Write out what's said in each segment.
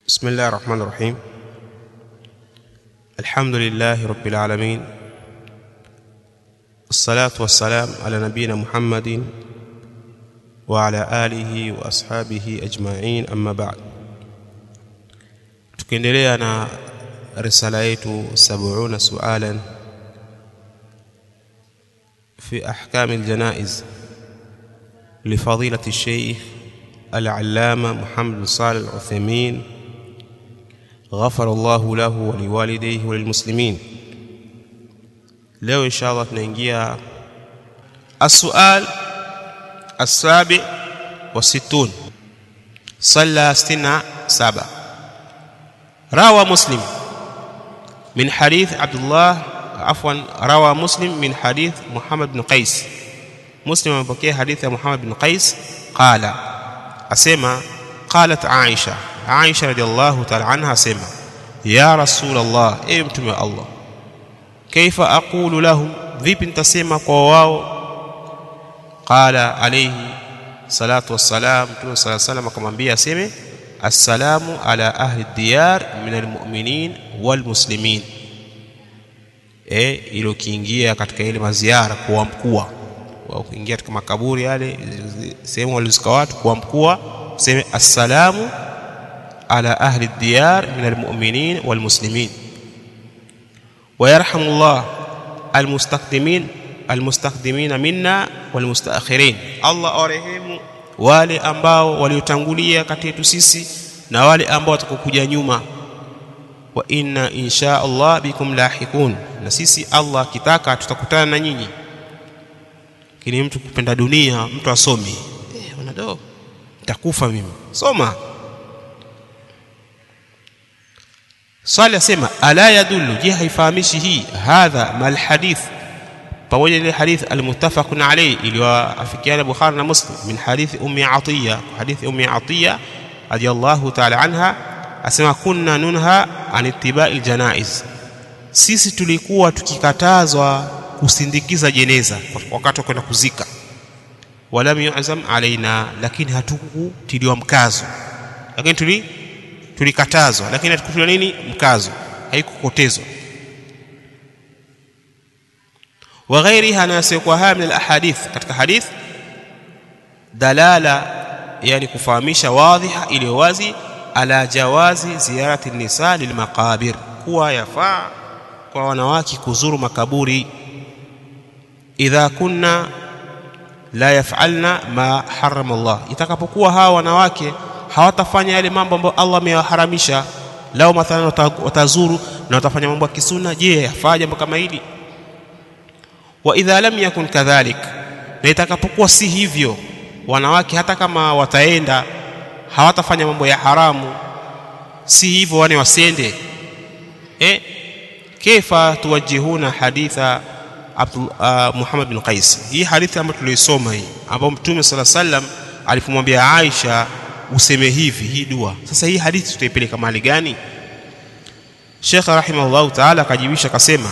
بسم الله الرحمن الرحيم الحمد لله رب العالمين الصلاة والسلام على نبينا محمد وعلى آله وأصحابه أجمعين أما بعد tukiendelea na risala yetu 70 sualan في أحكام الجنائز لفضيلة الشيخ العلامة محمد بن صالح العثيمين غفر الله له ولوالديه وللمسلمين leo insha allah tunaingia السؤال السابع والستون صلى ستنا سبع روى مسلم من حديث عبد الله عفوا روى مسلم من حديث محمد بن قيس مسلم amepokea hadithi ya Muhammad bin Qais qala asema qalat Aisha Aisha radhiallahu ta'ala anha asema ya rasul Allah ewe mtume wa Allah kaifa aqulu lahum vipi nitasema kwa wao qala alayhi salatu wassalam mtume sallallahu alayhi wasallam akamwambia aseme assalamu ala ahli diyar min almu'minin walmuslimin eh ilo kiingia katika ile maziara kwa mkua wa kuingia katika makaburi yale sehemu walizika watu kwa mkua seme assalamu ala ahli diyar min almu'minin walmuslimin ويرحم الله المستقدمين المستقدمين منا والمستاخرين الله arehemu wale ambao waliotangulia kati yetu sisi na wale ambao watakokuja nyuma wa inna insha Allah bikum lahiqun na sisi Allah kitaka tutakutana na nyinyi kini mtu kupenda dunia mtu asomi eh unado nitakufa mimi soma swali asema ala yadullu je haifahamishi hii hadha mal hadith pamoja ile hadith almuttafaqun alayhi iliyoafikiana Bukhari na Muslim min hadith ummi Atiya hadith ummi Atiya radiyallahu ta'ala anha asema kunna nunha an ittiba'i aljanaiz sisi tulikuwa tukikatazwa kusindikiza jeneza wakati wa kwenda kuzika walam yu'zam alaina lakini hatukutiliwa mkazo lakini tuli tulikatazwa lakini hatukutiliwa nini mkazo haikukotezwa wa ghairiha nasikuwa haya min alahadith katika hadith dalala yani kufahamisha wadhiha iliyo wazi ala jawazi ziyarati nisa lilmaqabir kuwa yafaa kwa wanawake kuzuru makaburi idha kunna la yafalna ma harama Allah itakapokuwa hawa wanawake hawatafanya yale mambo ambayo Allah ameyaharamisha lao mathalan watazuru na watafanya mambo ya kisuna je yafaa jambo kama hili wa idha lam yakun kadhalik na itakapokuwa si hivyo wanawake hata kama wataenda hawatafanya mambo ya haramu si hivyo wane wasende eh kaifa tuwajihuna haditha Abdul, uh, Muhammad bin Qais hii hadithi ambayo tuliisoma hii ambayo Mtume sala sallam alipomwambia Aisha useme hivi hii dua sasa hii hadithi tutaipeleka mahali gani Sheikh rahimahullah ta'ala akajibisha akasema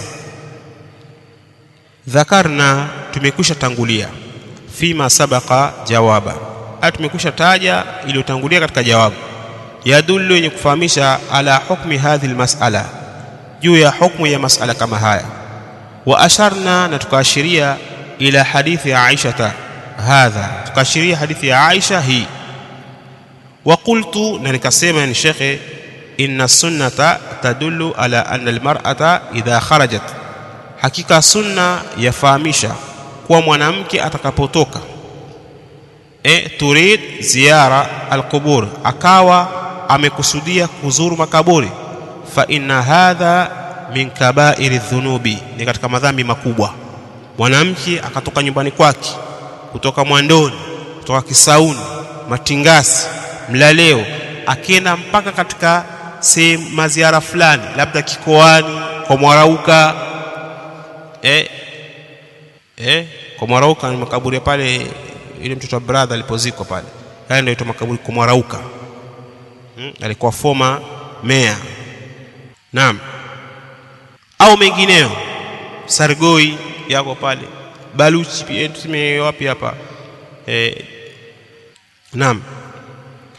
dhakarna tumekwisha tangulia fima sabaka jawaba au tumekwisha taja iliyotangulia katika jawabu yadullu yenye kufahamisha ala hukmi hadhi almas'ala juu ya hukmu ya mas'ala kama haya wa asharna na tukaashiria ila hadithi ya Aisha hadha tukaashiria hadithi ya Aisha hii wa qultu na nikasema ni shekhe inna sunnata tadullu ala anna almar'ata idha kharajat hakika sunna yafahamisha kuwa mwanamke atakapotoka e turid ziara alqubur akawa amekusudia kuzuru makaburi fa inna hadha min kabairi dhunubi ni katika madhambi makubwa mwanamke akatoka nyumbani kwake kutoka mwandoni kutoka kisauni matingasi mlaleo akienda mpaka katika sehemu maziara fulani labda kikoani kwa mwarauka eh eh kwa mwarauka ni makaburi pale ile mtoto wa brother alipozikwa pale haya ndio makaburi kwa mwarauka hmm? alikuwa former mayor naam au mengineo sargoi yako pale baluchi pia tuseme wapi hapa eh naam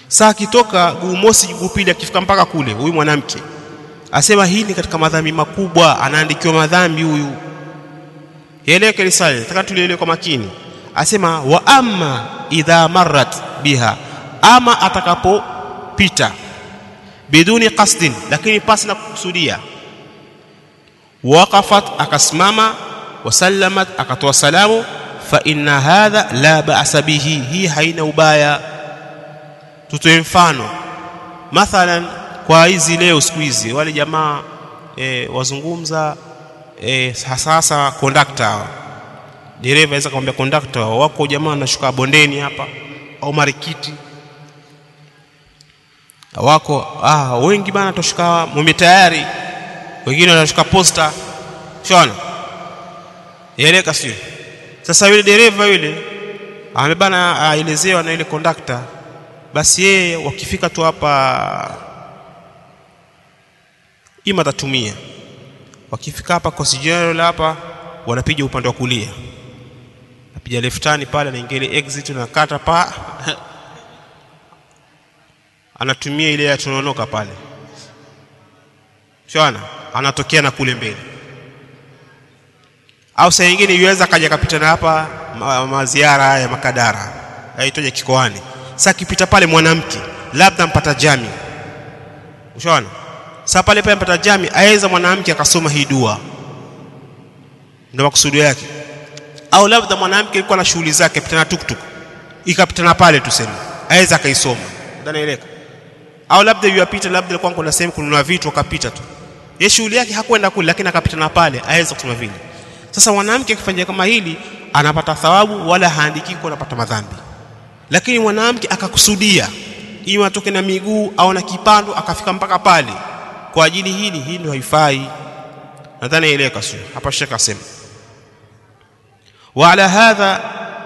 saa akitoka guu mosi guu pili akifika mpaka kule huyu mwanamke asema hii ni katika madhambi makubwa anaandikiwa madhambi huyu eleke risale nataka tulielewe kwa makini asema wa amma idha marrat biha ama atakapopita biduni qasdin lakini pasi na kukusudia waqafat akasimama wasallamat akatoa salamu fa inna hadha la ba'sa bihi hii haina ubaya tutoe mfano mathalan kwa hizi leo siku hizi wale jamaa e, wazungumza e, sasa kondakta hawa dereva aweza kumwambia kondakta wako jamaa wanashuka bondeni hapa au marikiti wako ah, wengi bana toshuka mume tayari wengine wanashuka posta shona yeleka sio sasa yule dereva yule amebana aelezewa na yule kondakta basi yeye wakifika tu hapa ima atatumia wakifika hapa Coast hapa wanapiga upande wa kulia napiga leftani pale anaingia ile exit na kata pa anatumia ile ya tunaonoka pale shona anatokea na kule mbele au saa nyingine yuweza kaja kapita na hapa ma, maziara ya makadara aitoje kikoani sasa kipita pale mwanamke labda mpata jami ushaona sasa pale pale mpata jami aweza mwanamke akasoma hii dua ndio makusudio yake au labda mwanamke alikuwa na shughuli zake pita na tuktuk ikapitana pale tuseme aweza akaisoma ndanaeleka au labda yuapita labda alikuwa kuna sehemu kununua vitu akapita tu yeye shughuli yake hakwenda kule lakini akapitana pale aweza kusoma vile sasa mwanamke akifanya kama hili anapata thawabu wala haandiki kwa anapata madhambi lakini mwanamke akakusudia ili atoke na miguu au na kipando akafika mpaka pale kwa ajili hili hii ndio haifai nadhani eleka sio hapa shekha asema وعلى هذا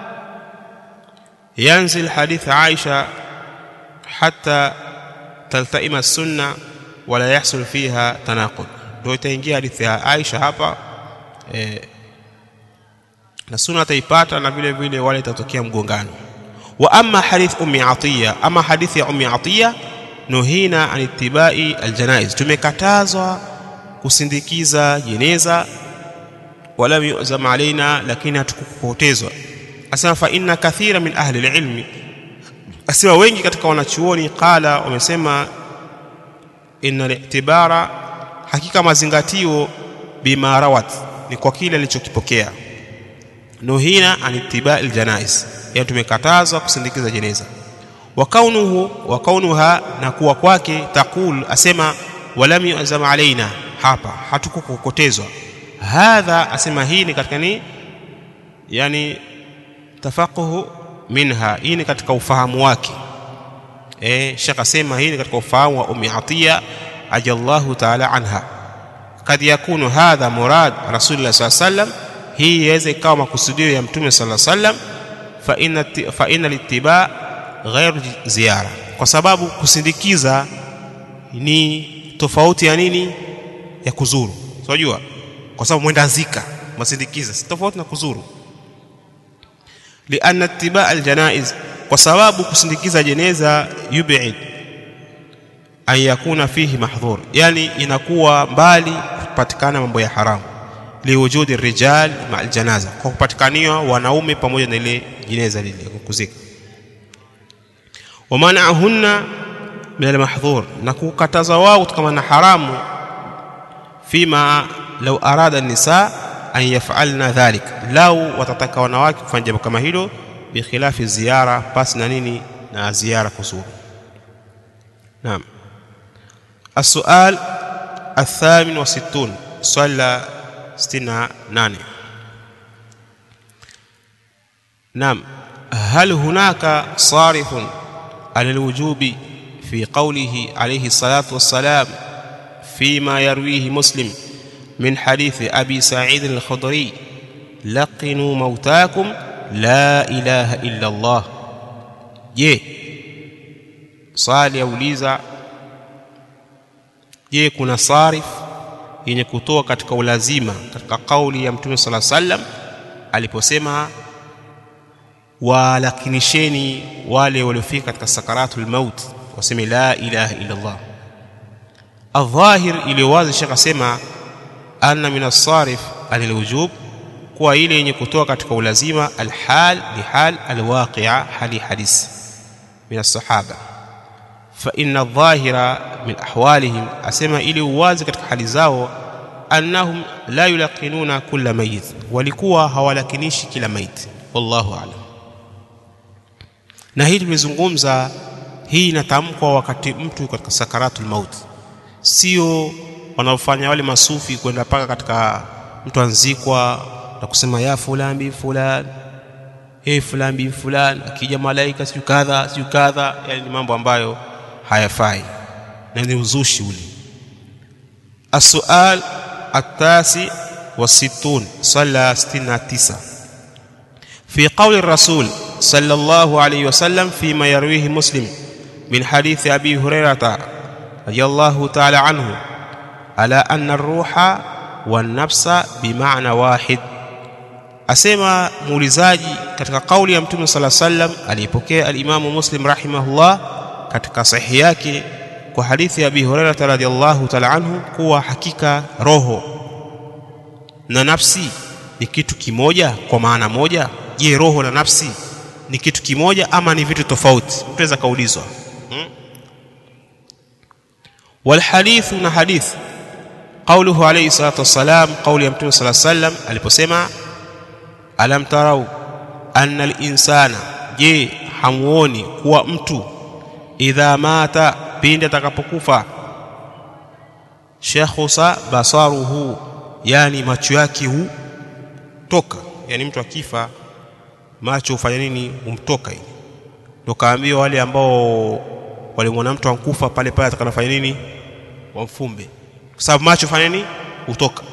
ينزل حديث عائشة حتى تلتئم السنة ولا يحصل فيها تناقض ndio itaingia hadithi ya Aisha hapa e, na sunna ataipata na vile vile wale itatokea mgongano wa amma hadith ummi atiya ama hadithi ya ummi atiya nuhina an ittibai aljanaiz tumekatazwa kusindikiza jeneza wala yuzam alaina lakini hatukupotezwa asema fa inna kathira min ahli alilmi asema wengi katika wanachuoni qala wamesema inna litibara hakika mazingatio bima rawat ni kwa kile alichokipokea nuhina an ittiba aljanais yani tumekatazwa kusindikiza jeneza wa kaunuhu wa kaunuha na kuwa kwake taqul asema walam yuzam alaina hapa hatukukokotezwa hadha asema hii ni katika ni yani tafaquhu minha hii ni katika ufahamu wake eh shekh asema hii ni katika ufahamu wa ummi atiya ajallahu ta'ala anha kad yakunu hadha murad rasulullah sallallahu alaihi wasallam hii iweze ikawa makusudio ya mtume sallallahu alaihi wasallam fa inna fa inna littiba ghairu ziara kwa sababu kusindikiza ni tofauti ya nini ya kuzuru unajua kwa sababu mwenda zika masindikiza si tofauti na kuzuru lianna ittiba aljanaiz kwa sababu kusindikiza jeneza yub'id an yakuna fihi mahdhur yani inakuwa mbali kupatikana mambo ya haramu liwujudi rijal ma aljanaza kwa kupatikaniwa wanaume pamoja na ile jeneza lile kuzika wamanahunna min almahdhur na kukataza wao kutokana na haramu fima law arada nisa an yaf'alna dhalik lau watataka wanawake kufanya jambo kama hilo bikhilafi ziara pasi na nini na ziara kuzuru naam السؤال الثامن وستون صلى ستنا ناني نعم هل هناك صارف على الوجوب في قوله عليه الصلاة والسلام فيما يرويه مسلم من حديث أبي سعيد الخضري لقنوا موتاكم لا إله إلا الله je swali yauliza je kuna sarif yenye kutoa katika ulazima katika kauli ya mtume sala sallam aliposema walakinisheni wale waliofika katika sakaratul maut waseme la ilaha illa Allah adhahir iliyo wazi shekh asema anna min as-sarif anil wujub kuwa ile yenye kutoa katika ulazima alhal ni hal alwaqia hali hadisi min as-sahaba fa inna adh-dhahira min ahwalihim asema ili uwazi katika hali zao annahum la yulaqinuna kulla mayit walikuwa hawalakinishi kila maiti wallahu a'lam na hii tumezungumza hii inatamkwa wakati mtu katika sakaratul maut sio wanaofanya wale masufi kwenda paka katika mtu anzikwa na kusema ya fulani bi fulani hey fulani bi fulani akija malaika siyo kadha siyo kadha yani ni mambo ambayo hayafai na ni uzushi ule السؤال التاسع والستون صلى ستين تسعة في قول الرسول صلى الله عليه وسلم فيما يرويه مسلم من حديث أبي هريرة رضي الله تعالى عنه على أن الروح والنفس بمعنى واحد asema muulizaji katika kauli ya mtume sala sallam aliyepokea alimamu muslim rahimahullah katika sahihi yake kwa hadithi ya abi hurairata radhiallahu taala anhu kuwa hakika roho na nafsi ni kitu kimoja kwa maana moja je roho na nafsi ni kitu kimoja ama ni vitu tofauti mtu aweza kaulizwa hmm? walhadithu na hadith qauluhu alayhi salatu wassalam qauli ya mtume sala sallam aliposema alam tarau anna linsana je hamuoni kuwa mtu idha mata pindi atakapokufa shakhusa basaruhu yani macho yake hutoka yani mtu akifa macho hufanya nini humtoka hivi ndio kaambiwa wale ambao walimwona mtu ankufa pale pale atakanafanya nini wamfumbe kwa sababu macho fanya nini hutoka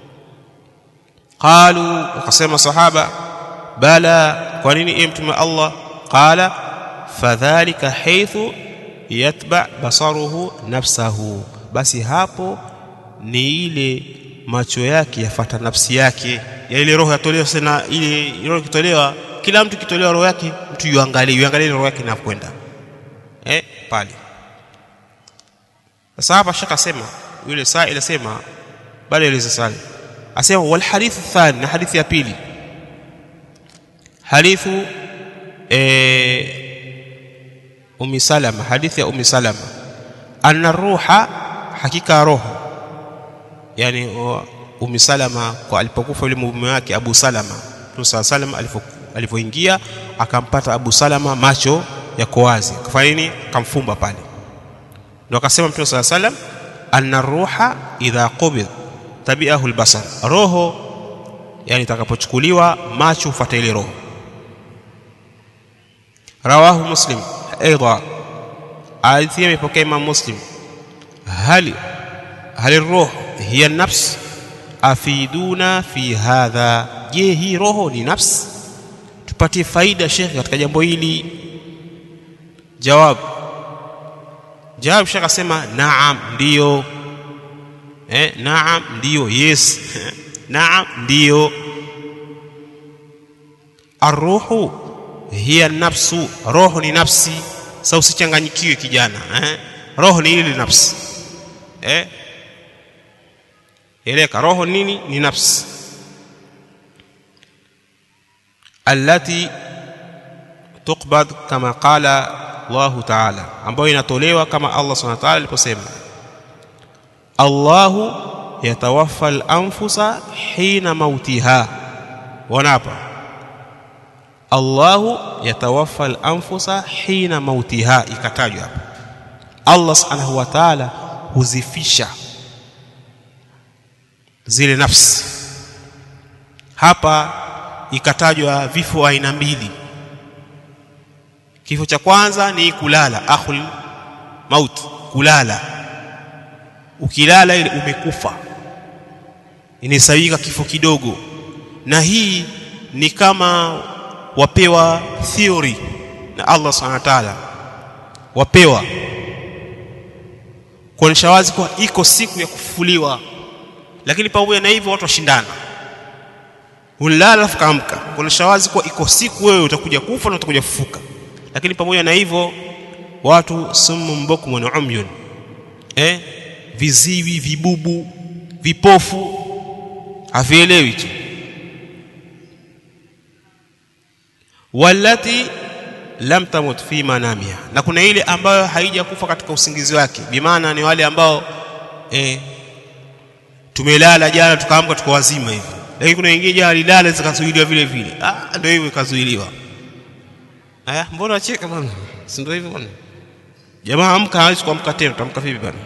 qalu wakasema sahaba bala kwa nini e mtume Allah qala fadhalika haithu yatba basaruhu nafsahu basi hapo ni ile macho yake yafata nafsi yake ya ile roho yatolewa sana ile roho kitolewa kila mtu kitolewa roho yake mtu yuangalie yuangalie roho yake inakwenda eh pale sasa hapa shaka sema yule saa ile sema bali ile sasa asema wal hadithu thani na hadithi ya pili hadithu eh Ummi Salama hadithi ya Ummi Salama anna ruha hakika roho yani Ummi Salama kwa alipokufa yule mume wake Abu Salama Mtume Sallam alipoingia akampata Abu Salama macho yako wazi akafanya nini akamfumba pale ndio akasema Mtume Sallam anna ruha idha qubid tabi'ahu albasar roho yani itakapochukuliwa macho hufuata ile roho rawahu muslim ايضا حديث يمepokea Imam Muslim هل هل الروح هي النفس afiduna fi hadha je hii roho ni nafsi tupatie faida shekhi katika jambo hili jawab jawab shekhi asema naam ndiyo eh naam ndiyo yes naam ndiyo arruhu hiya nafsu roho ni nafsi sasa usichanganyikiwe kijana eh? roho ni ile nafsi eh? eleka roho nini ni nafsi allati tuqbad kama qala Allah ta'ala ambayo inatolewa kama Allah subhanahu wa ta'ala aliposema Allahu yatawaffa al-anfusa hina mautiha wanapa Allahu yatawaffa al-anfusa hina mautiha ikatajwa hapa Allah subhanahu wa ta'ala huzifisha zile nafsi hapa ikatajwa vifo aina mbili kifo cha kwanza ni kulala akhul maut kulala ukilala ile umekufa inasawika kifo kidogo na hii ni kama wapewa theory na Allah subhanahu wa ta'ala wapewa kuonyesha wazi kwa iko siku ya kufufuliwa lakini pamoja na hivyo watu washindana unalala alafu kaamka kuna shawazi kwa iko siku wewe utakuja kufa na utakuja kufufuka lakini pamoja na hivyo watu summun bukmun umyun eh viziwi vibubu vipofu havielewi tu walati lam tamut fi manamiha na kuna ile ambayo haijakufa katika usingizi wake bimaana ni wale ambao eh, tumelala jana tukaamka tuko wazima hivi lakini kuna wengine jana lilala zikazuiliwa vile vile ah ndio hivyo ikazuiliwa aya mbona wacheka bwana si ndio hivyo bwana jamaa amka hawezi kuamka tena utamka vipi bwana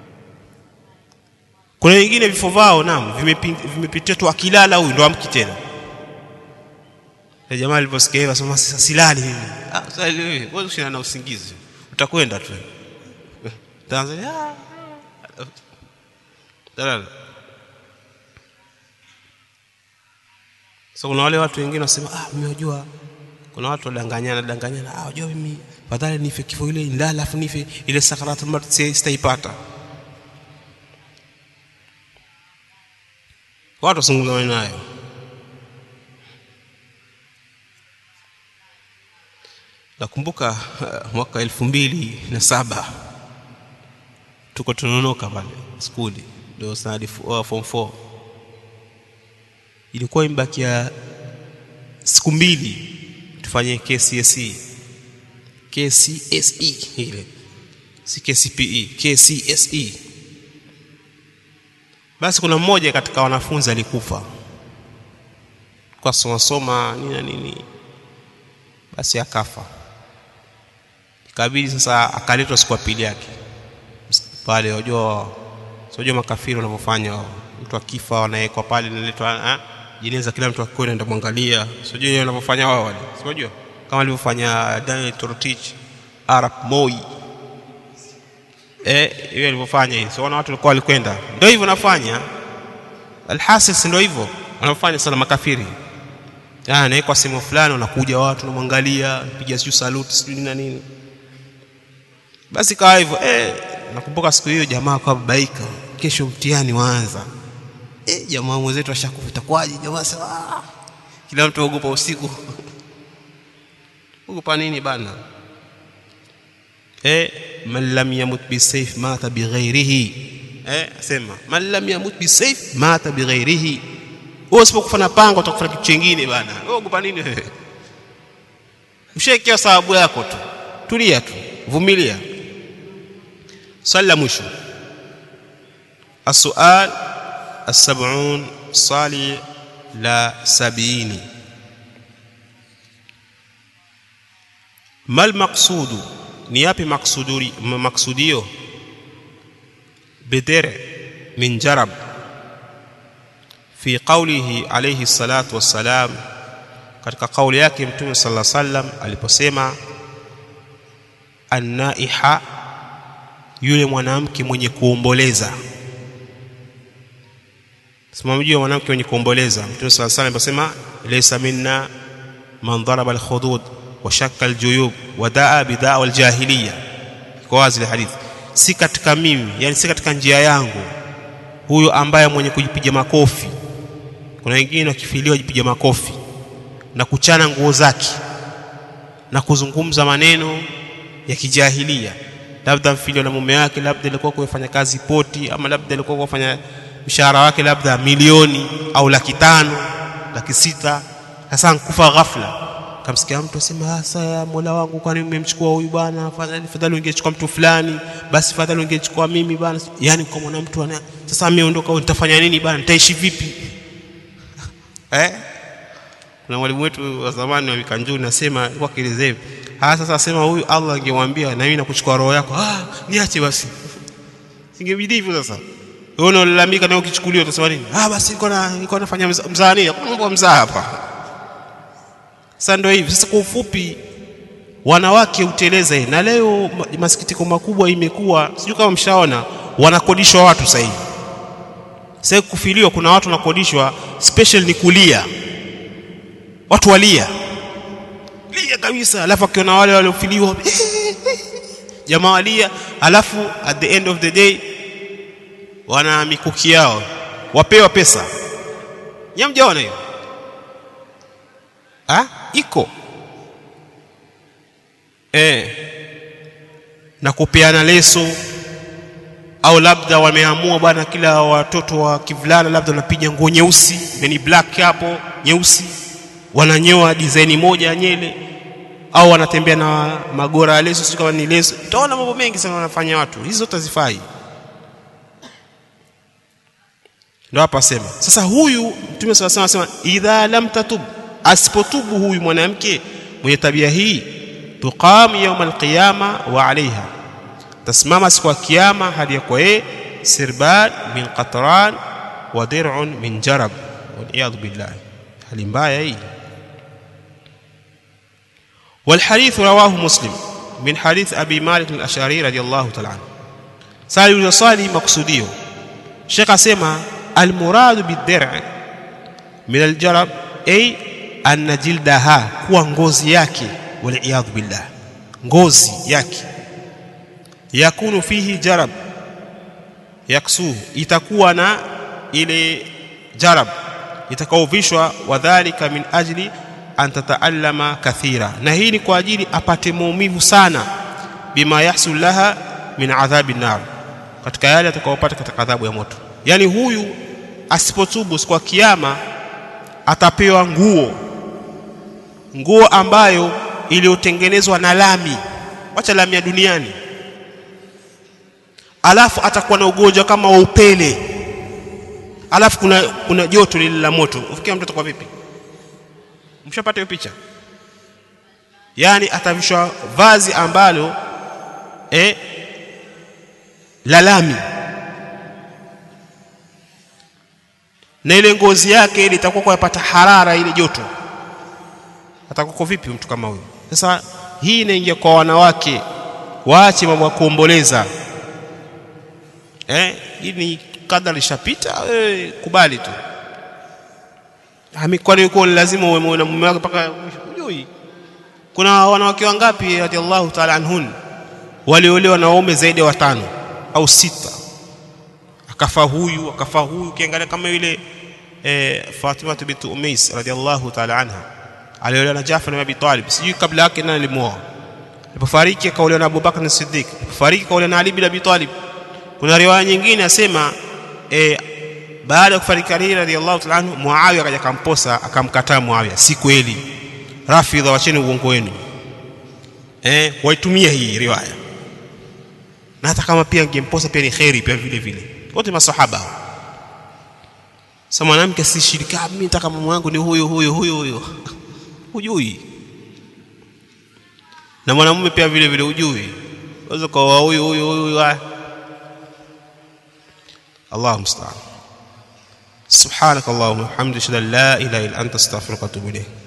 kuna wengine vifo vao naam vimepitia tu akilala huyu ndo amki tena na jamaa aliposikia hivyo asema sasa silali mimi ah sasa wewe wewe ushina na usingizi utakwenda tu Tanzania dalala so kuna wale watu wengine wasema ah mimi najua kuna watu wadanganyana danganyana ah unajua mimi fadhali nife kifo ile ndala afu nife ile sakaratul maut sitaipata watu wasungumza maneno hayo nakumbuka uh, mwaka elfu mbili na saba tuko tunaonoka pale skuli ndio sanadi uh, form 4 ilikuwa imebakia siku mbili tufanye KCSE KCSE ile si KCPE KCSE basi kuna mmoja katika wanafunzi alikufa kwa soma soma nini na nini basi akafa ikabidi sasa akaletwa siku ya pili yake pale wajua sijua makafiri wanavyofanya mtu akifa wanawekwa pale naletwa jeneza kila mtu akikwenda ndio mwangalia sijui yeye wanavyofanya wao wale sijua kama alivyofanya Daniel Torotich Arap Moi eh yeye alivyofanya hivi so watu walikuwa walikwenda ndio hivyo nafanya alhasil ndio hivyo wanafanya sana makafiri ah nawekwa sehemu fulani wanakuja watu namwangalia piga sijui salute sijui na nini basi kawa hivyo eh nakumbuka siku hiyo jamaa kwa babaika kesho mtihani waanza eh jamaa mwenzetu ashakufa itakuwaje jamaa sema ah kila mtu ogopa usiku ogopa nini bana eh man lam yamut bisayf mata bighairihi eh sema man lam yamut bisayf mata bighairihi wewe usipokufa na panga utakufa kitu kingine bana wewe ogopa nini wewe mshekia sababu yako tu tulia tu vumilia swali la mwisho السؤال السبعون صالي لا سبعين ما المقصود نيابي مقصودي مقصوديو بدر من جرب في قوله عليه الصلاة والسلام katika kauli yake mtume sallallahu alaihi wasallam aliposema annaiha yule mwanamke mwenye kuomboleza simamjua mwanamke mwenye kuomboleza mtume sallallahu alaihi wasallam aliposema laysa minna man daraba alkhudud wa shakka aljuyub wa daa bidaa waljahiliya kwa wazi ile hadithi si katika mimi yani si katika njia yangu huyo ambaye mwenye kujipiga makofi kuna wengine wakifiliwa jipiga makofi na kuchana nguo zake na kuzungumza maneno ya kijahilia labda mfilio na mume wake labda alikuwa kufanya kazi poti ama labda alikuwa kufanya mshahara wake labda milioni au laki tano laki sita sasa nkufa ghafla kamsikia mtu asema sasa ya Mola wangu kwani umemchukua huyu bwana fadhali fadhali ungechukua mtu fulani basi fadhali ungechukua mimi bwana yani kwa mwana mtu ana sasa ameondoka nitafanya nini bwana nitaishi vipi eh kuna mwalimu wetu wa zamani wa Mikanjuni nasema alikuwa akielezea hivi ah sasa asema huyu Allah angemwambia na mimi nakuchukua roho yako ah niache basi singebidi hivyo sasa wewe unalalamika na ukichukuliwa utasema nini ah basi nilikuwa na nilikuwa nafanya mzaa nini hakuna mambo mzaa hapa sasa ndio hivi sasa kwa ufupi wanawake uteleza hii na leo masikitiko makubwa imekuwa sijui kama mshaona wanakodishwa watu sasa hivi sasa kufiliwa kuna watu wanakodishwa special ni kulia watu walia lia kabisa alafu akiona wale waliofiliwa jamaa walia alafu at the end of the day wana mikuki yao wapewa pesa nyamjaona hiyo ah iko eh na kupeana leso au labda wameamua bwana kila watoto wa kivulana labda wanapiga nguo nyeusi yani black hapo nyeusi wananyoa design moja ya nyele au wanatembea na magora ya leso sio kama ni leso utaona mambo mengi sana wanafanya watu hizo zote hazifai ndio hapa sema sasa huyu mtume swalla sallam anasema idha lam tatub asipotubu huyu mwanamke mwenye tabia hii tuqam yawm alqiyama wa alaiha tasimama siku ya kiyama hadi kwa yeye sirban min qatran wa dir'un min jarab wal billah hali mbaya hii والحديث رواه مسلم من حديث أبي مالك الأشعري رضي الله تعالى عنه سالي يصالي مقصوديه شيخ أسمى المراد بالدرع من الجرب أي أن جلدها كوا ngozi yake والعياذ بالله ngozi yake yakunu fihi jarab yaksuhu itakuwa na ile jarab itakaovishwa wadhalika min ajli an tataallama kathira na hii ni kwa ajili apate maumivu sana bima yahsul laha min adhabi nar katika yale atakayopata katika adhabu ya moto yani huyu asipotubu kwa kiyama atapewa nguo nguo ambayo iliyotengenezwa na lami wacha lami ya duniani alafu atakuwa na ugonjwa kama wa upele alafu kuna kuna joto lile la moto ufikia mtoto kwa vipi mshapata hiyo picha yani atavishwa vazi ambalo eh la lami na ile ngozi yake ile itakuwa kwa yapata harara ile joto atakuwa vipi mtu kama huyo sasa hii inaingia kwa wanawake waache mambo ya kuomboleza eh hii ni kadha lishapita eh, kubali tu kwani uko lazima uwe na mume wako mpaka hujui kuna wanawake wangapi radhiallahu ta'ala anhun waliolewa na waume zaidi ya watano au sita akafa huyu akafa huyu ukiangalia kama yule eh, Fatima bint Umais radhiallahu ta'ala anha aliolewa na Jafar bin Abi Talib sijui kabla yake nani alimuoa alipofariki akaolewa na Abubakar as-Siddiq alipofariki akaolewa na Ali bin Abi Talib kuna riwaya nyingine asema eh, baada ya kufariki Ali radhiallahu ta'ala anhu Muawiya akaja akamposa akamkataa Muawiya si kweli rafidha wacheni uongo wenu eh waitumia hii riwaya na hata kama pia angemposa pia ni khairi pia vile vile wote masahaba sasa mwanamke si shirika mimi nataka mume wangu ni huyo huyo huyo huyo hujui na mwanamume pia vile vile hujui unaweza kwa huyo huyo huyo الله المستعان سبحانك اللهم وبحمدك اشهد ان لا اله الا انت استغفرك واتوب اليك